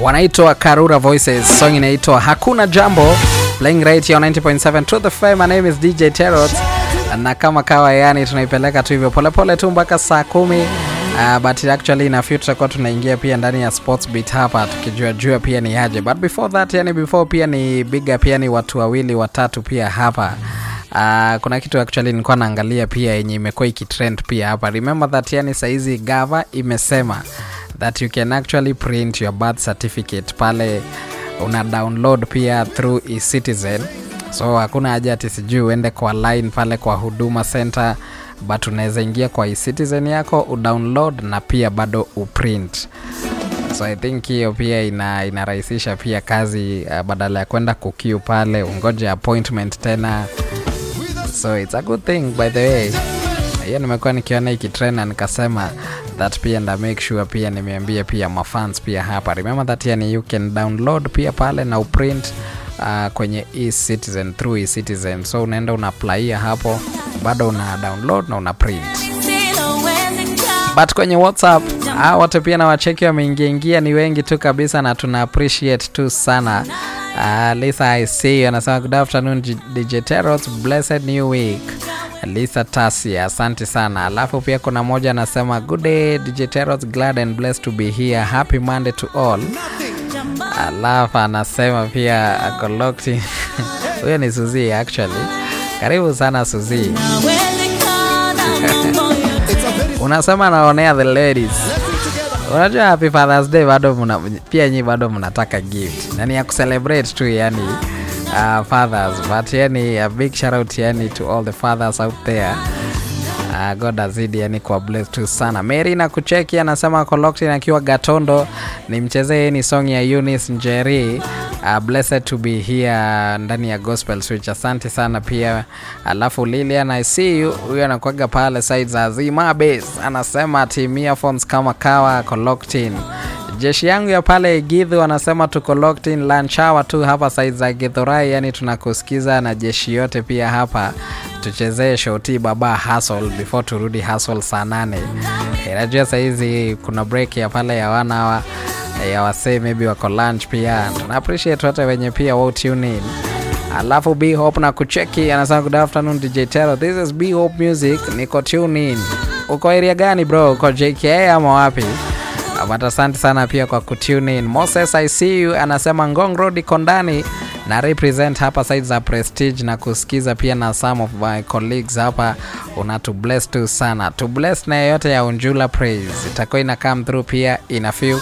wanaitwa Karura Voices, song inaitwa Hakuna Jambo, playing right here on 90.7 to the fame. My name is DJ Terrot, na kama kawa, yani tunaipeleka tu hivyo polepole tu mpaka saa kumi. Uh, but actually in a few tutakuwa tunaingia pia ndani ya sports beat hapa tukijua jua pia ni aje, but before that, yani before pia ni biga pia ni watu wawili watatu pia hapa Uh, kuna kitu actually nilikuwa naangalia pia yenye imekuwa ikitrend pia hapa. Remember that yani saizi gava imesema that you can actually print your birth certificate pale una download pia through eCitizen, so hakuna haja ati sijui uende kwa line pale kwa huduma center, but unaweza ingia kwa eCitizen yako udownload na pia bado uprint. So I think hiyo pia ina inarahisisha pia kazi uh, badala ya kwenda kukiu pale ungoje appointment tena so it's a good thing by the way hiyo nimekuwa nikiona ikitrend na nikasema that pia nda make sure pia nimeambia pia mafans pia hapa remember that yani you can download pia pale na uprint uh, kwenye eCitizen through eCitizen so unaenda una applyia hapo bado una download na una print but kwenye whatsapp ah, wote pia na wacheki wameingia ingia ni wengi tu kabisa na tuna appreciate tu sana uh, lisa i see you anasema good afternoon G- dj Terrot, blessed new week lisa tasi asante sana alafu pia kuna moja anasema good day dj Terrot, glad and blessed to be here happy monday to all alafu anasema pia ako locked in. huyo ni suzi actually karibu sana suzi unasema naonea the ladies unajua happy fathers day bado muna, pia nyi bado mnataka gift nani ya kucelebrate tu yani uh, fathers but yani a big shout out yani to all the fathers out there Uh, god azidi yani kwa bless tu sana mary na kucheki anasema koloktin akiwa gatondo ni mchezee ni song ya Eunice njeri uh, blessed to be here ndani ya gospel switch asante sana pia alafu lilian i see you huyo anakwaga pale side za zima base anasema team earphones kama kawa koloktin jeshi yangu ya pale gidhu wanasema tuko locked in lunch hour tu hapa side za githurai yani tunakusikiza na jeshi yote pia hapa tuchezee shoti baba hustle before turudi hustle saa nane Eh, najua sahizi kuna break ya pale ya one hour eh, ya wasee maybe wako lunch pia tuna appreciate wote wenye pia wo tune in alafu b hope na kucheki anasema good afternoon dj tero this is b hope music niko tune in uko area gani bro uko jka ama wapi but asante sana pia kwa kutune in moses i see you anasema ngong road iko ndani na represent hapa side za prestige na kusikiza pia na some of my colleagues hapa una to bless tu sana to bless na yeyote ya unjula praise itakuwa ina come through pia ina few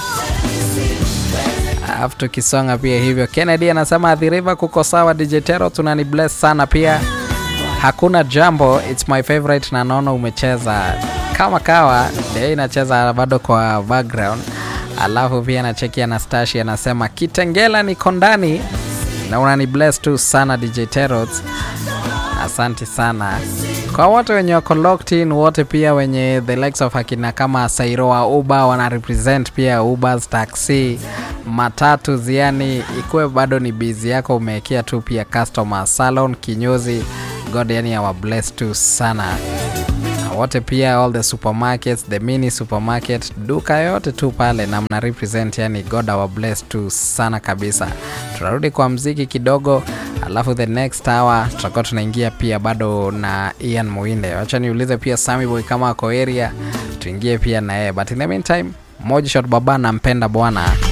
alafu tukisonga pia hivyo kennedy anasema the river kuko sawa dj tero tunani bless sana pia hakuna jambo its my favorite na naona umecheza kama kawa ndio inacheza bado kwa background alafu pia nacheki anastashi anasema kitengela niko ndani na unani bless tu sana dj terot asante sana kwa wote wenye wako locked in wote pia wenye the likes of akina kama sairoa uba wana represent pia ubers taxi matatu ziani ikuwe bado ni bizi yako umewekea tu pia customer salon kinyozi god yani awa bless tu sana Na wote pia all the supermarkets the mini supermarket duka yote tu pale na mna represent yani god awa bless tu sana kabisa tunarudi kwa mziki kidogo alafu the next hour tutakuwa tunaingia pia bado na ian muinde wacha niulize pia sami boy kama ako area tuingie pia na yeye but in the meantime moja shot baba nampenda bwana